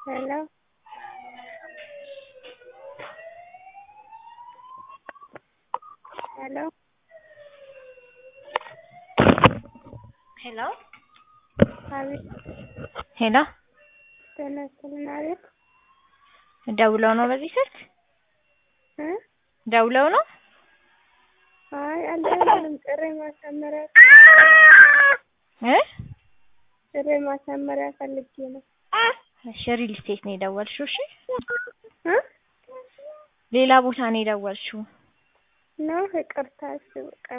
ሄሎ ሄሎ ሄሎ አቤት ሄሎ ጤና ይስጥልን አቤት ደውለው ነው በዚህ ስልክ እ ደውለው ነው? አይ አልደወልኩም ጥሪ ማሳመሪያ እ ጥሪ ማሳመሪያ ፈልጌ ነው እሺ ሪል ስቴት ነው የደወልሽው? እሺ እ ሌላ ቦታ ነው የደወልሽው? ነው ይቅርታ እሺ በቃ